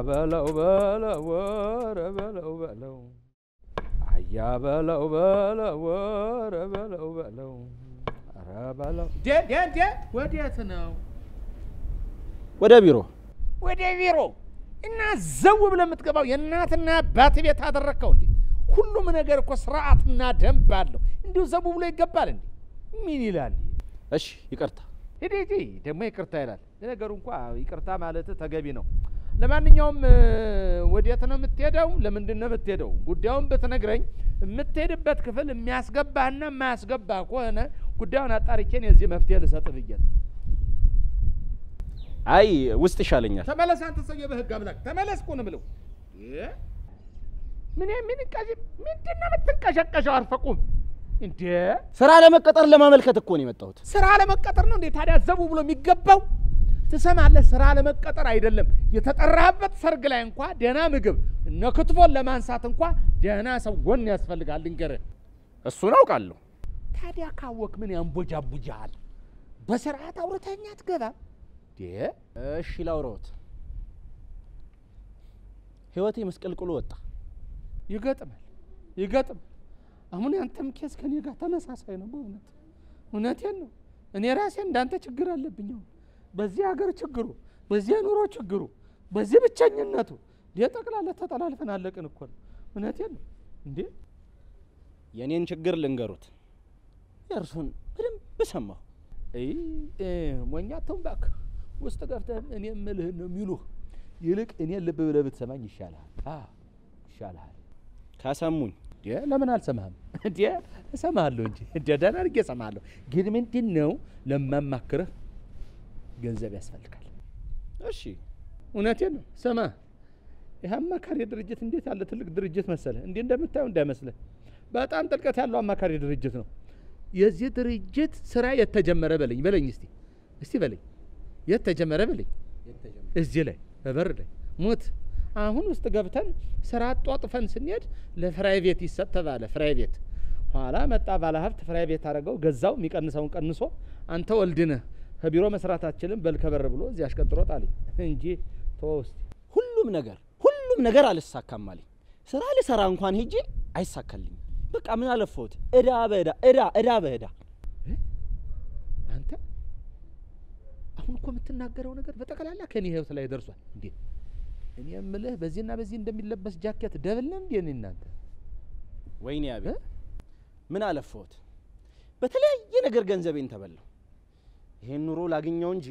በለው በለው ወረ በለው በለው አያ በለው በለው ወረ በለው በለው ኧረ በለው ዴ ዴ ዴ ወዴት ነው? ወደ ቢሮ ወደ ቢሮ እና ዘው ብለህ የምትገባው የእናትና አባት ቤት አደረግከው እንዴ? ሁሉም ነገር እኮ ስርዓትና ደንብ አለው። እንዲሁ ዘው ብሎ ይገባል እንዴ? ምን ይላል? እሺ ይቅርታ ሂድ ሂድ ደግሞ ይቅርታ ይላል። ለነገሩ እንኳ ይቅርታ ማለት ተገቢ ነው። ለማንኛውም እ፣ ወዴት ነው የምትሄደው? ለምንድን ነው የምትሄደው? ጉዳዩን ብትነግረኝ የምትሄድበት ክፍል የሚያስገባህና የማያስገባህ ከሆነ ጉዳዩን አጣርቼን የዚህ መፍትሄ ልሰጥ ብዬ ነው። አይ ውስጥ ይሻለኛል ተመለስ አንተ ሰውዬ፣ በህግ አምላክ ተመለስ እኮ ነው የምለው። እ? ምን ምን ቀዚ ምንድን ነው የምትንቀሸቀሸው? አርፈቁም እንዴ! ስራ ለመቀጠር ለማመልከት እኮ ነው የመጣሁት ስራ ለመቀጠር ነው እንዴ ታዲያ ዘቡ ብሎ የሚገባው? ትሰማለህ? ስራ ለመቀጠር አይደለም የተጠራህበት ሰርግ ላይ እንኳ ደህና ምግብ እነ ክትፎን ለማንሳት እንኳ ደህና ሰው ጎን ያስፈልጋል። ልንገርህ። እሱን አውቃለሁ ታዲያ ካወቅ ምን ያንቦጃቡጃል? በስርዓት አውርተኛ አትገባም? እንዴ እሺ ላውራዎት ህይወቴ መስቀልቅሎ ወጣ ይገጥማል፣ ይገጥማል። አሁን ያንተም ኬስ ከኔ ጋር ተመሳሳይ ነው። በእውነት እውነቴን ነው። እኔ ራሴ እንዳንተ ችግር አለብኝ። አሁን በዚህ ሀገር ችግሩ፣ በዚህ የኑሮ ችግሩ፣ በዚህ ብቸኝነቱ እንዴ ጠቅላላ ተጠላልፈን አለቅን እኮ ነው። እውነቴን ነው እንዴ የእኔን ችግር ልንገሩት የእርሱን በደንብ ሰማሁ አይ እ፣ ሞኛ ተው እባክህ። ውስጥ ገብተህ እኔ የምልህን ነው የሚሉህ። ይልቅ እኔ ልብ ብለህ ብትሰማኝ ይሻልሃል። አዎ ይሻልሃል። ከሰሙኝ እንዴ ለምን አልሰማህም? እንዴ እሰማሃለሁ እንጂ እንዴ ደህና አድርጌ እሰማሃለሁ። ግን ምንድን ነው ለማማክርህ ገንዘብ ያስፈልጋል። እሺ እውነቴን ነው። ስማ ይህ አማካሪ ድርጅት እንዴት ያለ ትልቅ ድርጅት መሰለህ! እንዲህ እንደምታየው እንዳይመስልህ በጣም ጥልቀት ያለው አማካሪ ድርጅት ነው። የዚህ ድርጅት ስራ የተጀመረ በለኝ በለኝ እስቲ እስቲ በለኝ የተጀመረ በለኝ እዚህ ላይ በበር ላይ ሞት አሁን ውስጥ ገብተን ስራ አጧጥፈን ስንሄድ ለፍራይቬት ይሰጥ ተባለ። ፍራይቬት ኋላ መጣ ባለሀብት ፍራይቬት አደረገው፣ ገዛው። የሚቀንሰውን ቀንሶ አንተ ወልድነህ ከቢሮ መስራታችንን በልከበር ብሎ እዚህ አሽቀንጥሮ ጣለኝ እንጂ ተወው እስቲ። ሁሉም ነገር ሁሉም ነገር አልሳካም አለኝ ስራ ልሰራ እንኳን ሄጄ አይሳካልኝም በቃ ምን አለፈሁት እዳ በእዳ እዳ እዳ በእዳ አንተ አሁን እኮ የምትናገረው ነገር በጠቅላላ ከኔ ህይወት ላይ ደርሷል። እንዴ እኔ የምልህ በዚህና በዚህ እንደሚለበስ ጃኬት ደብል ነው እንዴ? እኔ እናንተ ወይኔ አቤ ምን አለፈሁት በተለያየ ነገር ገንዘቤን ተበላው ይሄን ኑሮ ላግኘው እንጂ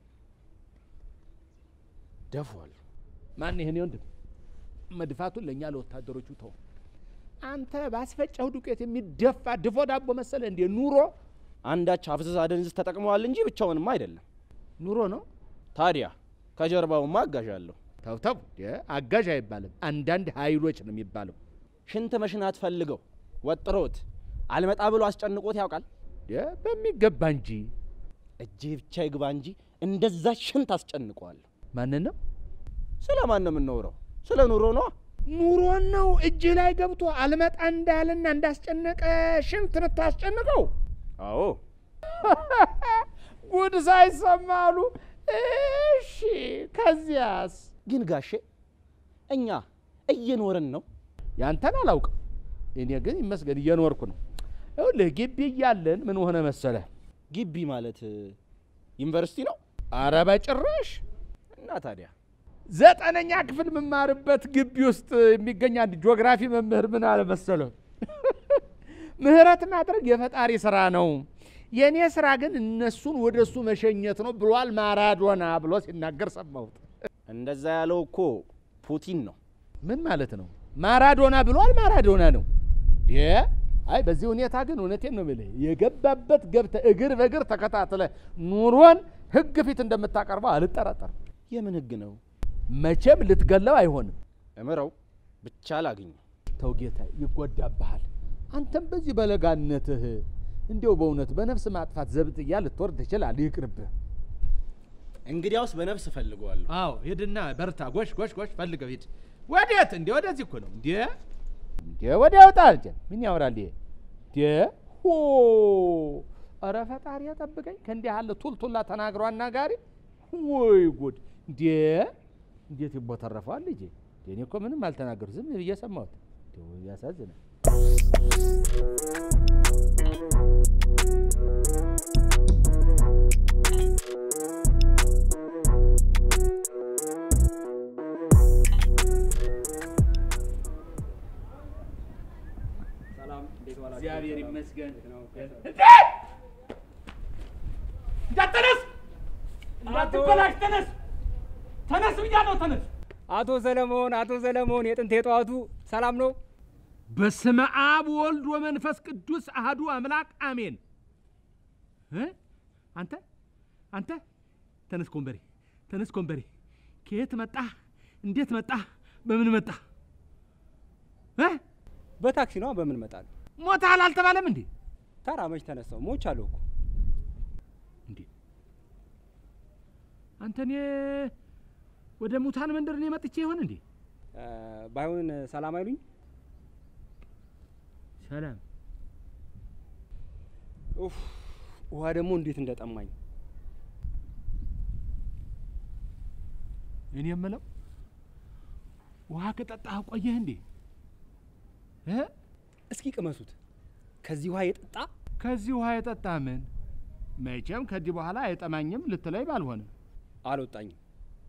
ደፏል ማን ይሄን ወንድም መድፋቱን ለእኛ ለወታደሮቹ ተው። አንተ ባስፈጨው ዱቄት የሚደፋ ድፎ ዳቦ መሰለ እንዴ? ኑሮ አንዳች አፍዝዝ አደንዝዝ ተጠቅመዋል እንጂ ብቻውንማ አይደለም ኑሮ ነው። ታዲያ ከጀርባውማ አጋዥ አለሁ ተው ተው፣ አጋዥ አይባልም። አንዳንድ ኃይሎች ነው የሚባለው። ሽንት መሽናት ፈልገው ወጥሮት አልመጣ ብሎ አስጨንቆት ያውቃል በሚገባ እንጂ እጄ ብቻ ይግባ እንጂ እንደዛ ሽንት አስጨንቀዋለሁ ማንን ነው ስለ ማን ነው የምናወራው ስለ ኑሮ ነዋ ኑሮን ነው እጅ ላይ ገብቶ አልመጣ እንዳለና እንዳስጨነቀ ሽንት የምታስጨንቀው? አዎ ጉድ ሳይሰማ አሉ። እሺ ከዚያስ? ግን ጋሼ እኛ እየኖርን ነው ያንተን አላውቅም። እኔ ግን ይመስገን እየኖርኩ ነው። ይኸውልህ ግቢ እያለን ምን ሆነ መሰለህ? ግቢ ማለት ዩኒቨርሲቲ ነው አረ በጭራሽ እና ታዲያ ዘጠነኛ ክፍል የምማርበት ግቢ ውስጥ የሚገኝ አንድ ጂኦግራፊ መምህር ምን አለ መሰለህ? ምህረት ማድረግ የፈጣሪ ስራ ነው፣ የእኔ ስራ ግን እነሱን ወደ እሱ መሸኘት ነው ብሏል ማራዶና ብሎ ሲናገር ሰማሁት። እንደዛ ያለው እኮ ፑቲን ነው ምን ማለት ነው? ማራዶና ብሏል ማራዶና ነው። ይ አይ በዚህ ሁኔታ ግን እውነቴን ነው የምልህ የገባበት ገብተህ እግር በእግር ተከታትለ ኑሮን ህግ ፊት እንደምታቀርበው አልጠራጠርም። የምን ህግ ነው መቼም ልትገለው አይሆንም። እምረው ብቻ ላግኘው ተው ጌታ ይጎዳብሃል። አንተም በዚህ በለጋነትህ እንዲያው በእውነት በነፍስ ማጥፋት ዘብጥያ ልትወርድ ትችላለህ። ይቅርብህ። እንግዲያውስ በነፍስ እፈልገዋለሁ አዎ ሂድና በርታ። ጎሽ ጎሽ ጎሽ ፈልገው ሂድ። ወዴት? እንዴ ወደዚህ እኮ ነው። እንዴ እንዴ ወዲያ ወጣ እንጂ ምን ያወራል ይሄ? እንዴ ሆ ኧረ ፈጣሪ ጠብቀኝ ከእንዲህ ያለ ቱልቱላ ተናግሮ አናጋሪ። ወይ ጉድ! እንዴ እንዴት ይቦተረፈዋል ልጄ? እኔ እኮ ምንም አልተናገሩ ዝም ብዬ ሰማሁት። እንደው ያሳዝናል። እግዚአብሔር ይመስገን። እንዳትነስ እንዳትበላሽ፣ ተነስ ተነስ ብያለሁ፣ ተነስ። አቶ ሰለሞን አቶ ሰለሞን የጥንት የጠዋቱ ሰላም ነው? በስመ አብ ወልድ ወመንፈስ ቅዱስ አህዱ አምላክ አሜን። እ? አንተ አንተ ተነስ ኮንበሬ፣ ተነስ ኮንበሬ። ከየት መጣህ? እንዴት መጣህ? በምን መጣህ? እ? በታክሲ ነው በምን እመጣለሁ? ሞተሃል አልተባለም እንዴ? ተራ መች ተነሳው ሞች አለሁ እኮ እንዴ አንተ እኔ ወደ ሙታን መንደር እኔ መጥቼ ይሆን እንዴ? እ፣ ባይሆን ሰላም አይሉኝ? ሰላም ኡፍ ውሃ ደግሞ እንዴት እንደጠማኝ እኔ የምለው ውሃ ከጠጣህ ቆየህ እንዴ? እ? እስኪ ቅመሱት። ከዚህ ውሃ የጠጣ ከዚህ ውሃ የጠጣ ምን መቼም ከዚህ በኋላ አይጠማኝም ልትለይ ባልሆነ አልወጣኝም።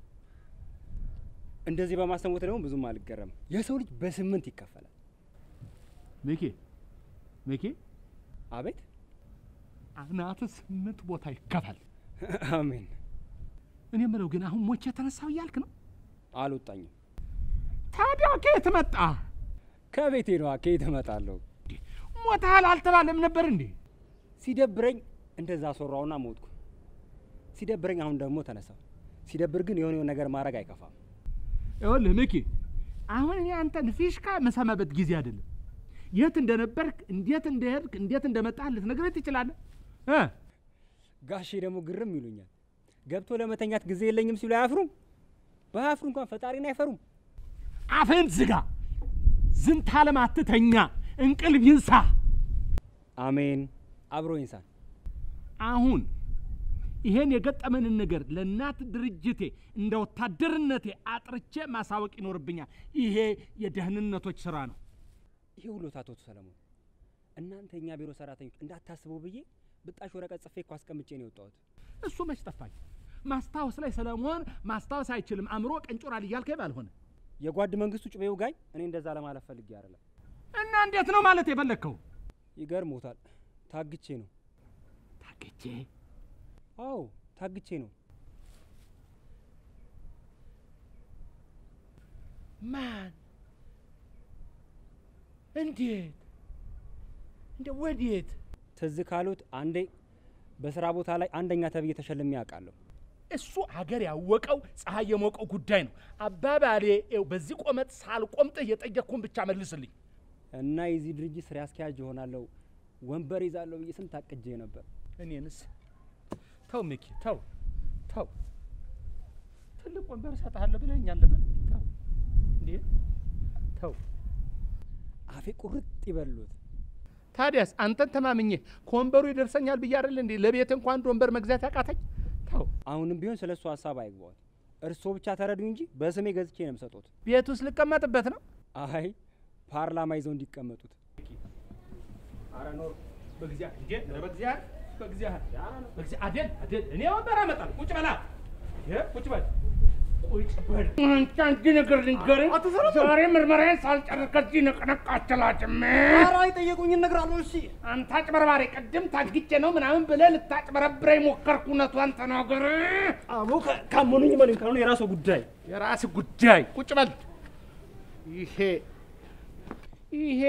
እንደዚህ በማሰሙት ደግሞ ብዙም አልገረም። የሰው ልጅ በስምንት ይከፈላል። ሚኪ ሚኪ አቤት አናት ስምንት ቦታ ይከፋል። አሜን። እኔ የምለው ግን አሁን ሞቼ የተነሳው እያልክ ነው? አልወጣኝም። ታዲያ ከየት መጣ? ከቤቴ ነዋ። ከየት እመጣለሁ? ሞተሃል አልተባለም ነበር እንዴ? ሲደብረኝ እንደዛ አስወራውና ሞትኩ። ሲደብረኝ አሁን ደግሞ ተነሳው። ሲደብር ግን የሆነ የሆነ ነገር ማድረግ አይከፋም። ይኸውልህ ሚኪ፣ አሁን እኔ አንተን ፊሽካ መሰማበት ጊዜ አይደለም። የት እንደነበርክ፣ እንዴት እንደሄድክ፣ እንዴት እንደመጣህ ልትነግረኝ ትችላለህ እ ጋሼ ደግሞ ግርም ይሉኛል። ገብቶ ለመተኛት ጊዜ የለኝም ሲሉ አያፍሩም? ባያፍሩ እንኳን ፈጣሪን አይፈሩም። አፍህን ዝጋ። ዝንተ ዓለም አትተኛ፣ እንቅልፍ ይንሳ። አሜን። አብሮ ይንሳን። አሁን ይሄን የገጠመንን ነገር ለእናት ድርጅቴ እንደ ወታደርነቴ አጥርቼ ማሳወቅ ይኖርብኛል። ይሄ የደህንነቶች ስራ ነው። ይሄ ሁሉ አቶ ሰለሞን እናንተ የኛ ቢሮ ሰራተኞች እንዳታስቡ ብዬ ብጣሽ ወረቀት ጽፌ እኮ አስቀምጬ ነው የወጣሁት። እሱ መች ጠፋኝ። ማስታወስ ላይ ሰለሞን ማስታወስ አይችልም፣ አእምሮ ቀንጮራል እያልከኝ ባልሆነ የጓድ መንግስቱ ጩቤው ጋኝ እኔ እንደዛ ለማለት ፈልጌ አይደለም። እና እንዴት ነው ማለት የፈለግከው? ይገርሞታል። ታግቼ ነው። ታገቼ አዎ ታግቼ ነው። ማን? እንዴት? እንደ ወዴት? ትዝ ካሉት አንዴ በስራ ቦታ ላይ አንደኛ ተብዬ ተሸልሜ ያውቃለሁ። እሱ አገር ያወቀው ፀሐይ የሞቀው ጉዳይ ነው። አባባሌ ይኸው በዚህ ቆመጥ ሳልቆምጥህ የጠየቅኩህን ብቻ መልስልኝ። እና የዚህ ድርጅት ስራ አስኪያጅ ይሆናለሁ ወንበር ይዛለሁ ብዬ ስንት አቅጄ ነበር። እኔንስ ተው ሚኪ፣ ተው ተው፣ ትልቅ ወንበር እሰጥሃለሁ ብለኸኛል ነበር። ተው እንዴ ተው። አፌ ቁርጥ ይበሉት። ታዲያስ አንተን ተማምኜ ከወንበሩ ይደርሰኛል ብዬ አይደል እንዴ ለቤት እንኳን አንድ ወንበር መግዛት ያቃተኝ? ተው። አሁንም ቢሆን ስለ እሱ ሀሳብ አይግባዋል። እርስዎ ብቻ ተረዱ እንጂ በስሜ ገዝቼ ነው የምሰጡት። ቤት ውስጥ ልቀመጥበት ነው? አይ ፓርላማ ይዘው እንዲቀመጡት። ኧረ ኖር በእግዚአብሔር እንዴ! ኧረ በእግዚአብሔር በእግዚአብሔር በእግዚአብሔር አደል አደል እኔ ወንበር አመጣለሁ። ቁጭ በላ ይሄ ቁጭ በል ቁጭ በል። አንተ አንድ ነገር ልንገርህ፣ ዛሬ ምርመራዬን ሳልጨርስ ከዚህ ንቅንቅ አትላጭም። ኧረ አይጠየቁኝ እነግራለሁ። እሺ አንተ አጭበርባሪ፣ ቅድም ታግቼ ነው ምናምን ብለህ ልታጭበረብረኝ ሞከርኩ። እውነቷን ተናገር። አቦ ካመኑኝ መኑኝ፣ ካልሆነ የራሱ ጉዳይ። የራስህ ጉዳይ። ቁጭ በል። ይሄ ይሄ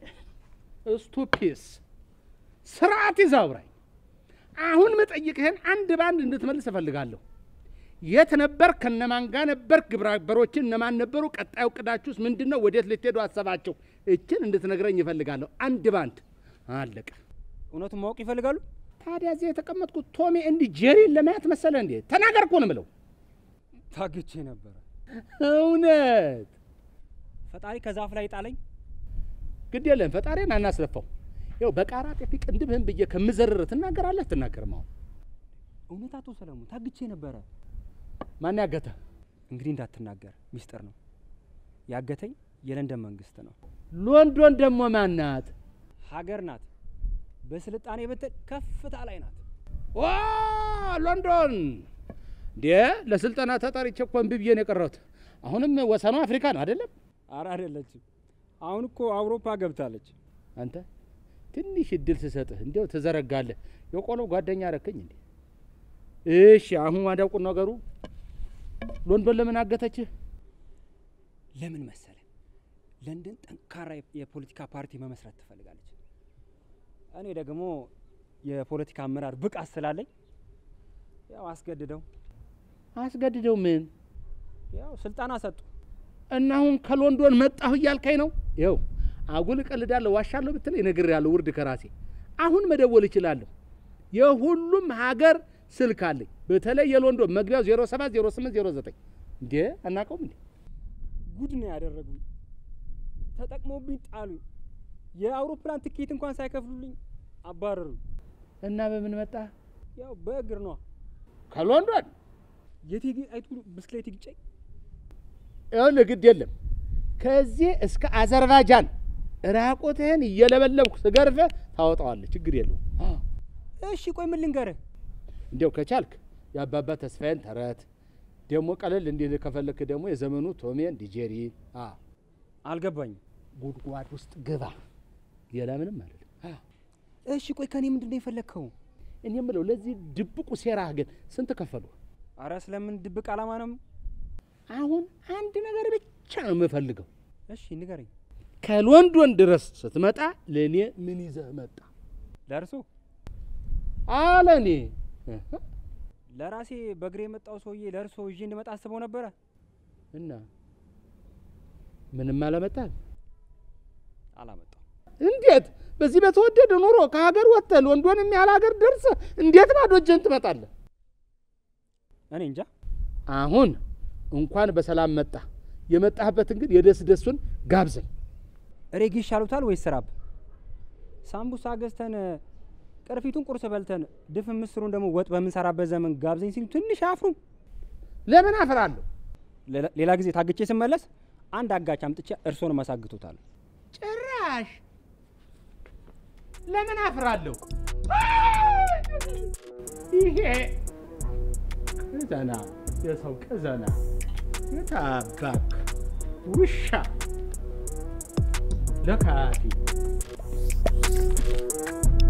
ስቱፒስ ስርዓት ይዘህ አውራኝ። አሁን መጠይቅህን አንድ ባንድ እንድትመልስ እፈልጋለሁ። የት ነበር? ከነማን ጋር ነበር? ግብረ አበሮችን እነማን ነበሩ? ቀጣዩ እቅዳችሁስ ምንድን ነው? ወዴት ልትሄዱ አሰባቸው? እችን እንድትነግረኝ እፈልጋለሁ። አንድ ባንድ አለቀ። እውነቱን ማወቅ ይፈልጋሉ? ታዲያ እዚህ የተቀመጥኩት ቶሚ እንዲህ ጄሪን ለማየት መሰለ እንዴ? ተናገር እኮ ነው የምለው። ታግቼ ነበረ። እውነት ፈጣሪ ከዛፍ ላይ ጣለኝ። ግድ የለም ፈጣሪን አናስለፋው። ይኸው በቃራ ጤፊ ቅንድብህን ብዬ ከምዘርር ትናገራለህ ትናገርም። አሁን እውነት አቶ ሰለሞን ታግቼ ነበረ። ማን ያገተ? እንግዲህ እንዳትናገር፣ ሚስጥር ነው። ያገተኝ የለንደን መንግስት ነው። ሎንዶን ደግሞ ማናት? ሀገር ናት። በስልጣኔ ብትል ከፍታ ላይ ናት። ዋ ሎንዶን እንዴ! ለስልጠና ተጠርቼ እኮ እምቢ ብዬ ነው የቀረሁት። አሁንም ወሰኗ አፍሪካ ነው አይደለም? አረ አይደለችም። አሁን እኮ አውሮፓ ገብታለች። አንተ ትንሽ እድል ስሰጥህ እንዲያው ትዘረጋለህ። የቆሎ ጓደኛ ረከኝ እንዴ? እሺ አሁን ዋዳቁ ነገሩ ሎንዶን ለምን አገተችህ? ለምን መሰለ? ለንደን ጠንካራ የ- የፖለቲካ ፓርቲ መመስረት ትፈልጋለች። እኔ ደግሞ የፖለቲካ አመራር ብቃት ስላለኝ ያው አስገድደው አስገድደው ምን ያው ስልጠና ሰጡ። እና አሁን ከሎንዶን መጣሁ እያልካኝ ነው? ይኸው አጉል እቀልዳለሁ ዋሻለሁ ብትለኝ እነግርሃለሁ። ውርድ ከራሴ አሁን መደወል እችላለሁ። የሁሉም ሀገር ስልክ አለኝ። በተለይ የሎንዶን መግቢያው 07 08 09 እንዴ አናውቀውም እንዴ? ጉድ ነው ያደረጉኝ። ተጠቅመውብኝ ጣሉኝ። የአውሮፕላን ትኬት እንኳን ሳይከፍሉልኝ አባረሩኝ። እና በምን መጣ? ያው በእግር ነዋ። ከሎንዶን የቴጌ ጣይቱ ብስክሌት ይግጨኝ። ይኸውልህ ግድ የለም ከዚህ እስከ አዘርባይጃን ራቁትህን እየለበለብኩ ስገርፍህ ታወጣዋለህ። ችግር የለውም። እሺ ቆይ ምን ልንገርህ? እንዲያው ከቻልክ የአባባ ተስፋዬን ተረት ደግሞ ቀለል እንዲል ከፈለክ ደግሞ የዘመኑ ቶሜን ዲጄሪ አ አልገባኝም። ጉድጓድ ውስጥ ግባ። ሌላ ምንም አይደለም። እሺ ቆይ ከኔ ምንድን ነው የፈለግከው? እኔ የምለው ለዚህ ድብቁ ሴራህ ግን ስንት ከፈሉ? አረ ስለምን ድብቅ ዓላማ ነው? አሁን አንድ ነገር ብቻ ነው የምፈልገው። እሺ ንገረኝ። ከሎንዶን ድረስ ስትመጣ ለእኔ ምን ይዘህ መጣ ለእርሶ አለ እኔ ለራሴ በእግሬ የመጣው ሰውዬ ለእርሶ ይዤ እንድመጣ አስበው ነበረ። እና ምንም አለመጣል አላመጣው። እንዴት በዚህ በተወደደ ኑሮ ከሀገር ወጥተህ ሎንዶን የሚያህል ሀገር ደርሰህ እንዴት ባዶ እጅህን ትመጣለህ? እኔ እንጃ። አሁን እንኳን በሰላም መጣ። የመጣህበትን ግን የደስ ደሱን ጋብዘኝ። ሬጌ ይሻሉታል ወይስ ስራብ? ሳምቡሳ ገዝተን ቅርፊቱን ቁርስ በልተን ድፍን ምስሩን ደግሞ ወጥ በምንሰራበት ዘመን ጋብዘኝ ሲሉ ትንሽ አያፍሩም? ለምን አፍራለሁ? ሌላ- ሌላ ጊዜ ታግቼ ስመለስ አንድ አጋች አምጥቼ እርሶን ማሳግቶታል። ጭራሽ ለምን አፍራለሁ? ይሄ ቅዘና፣ የሰው ቅዘና፣ የታባክ ውሻ ለካፊ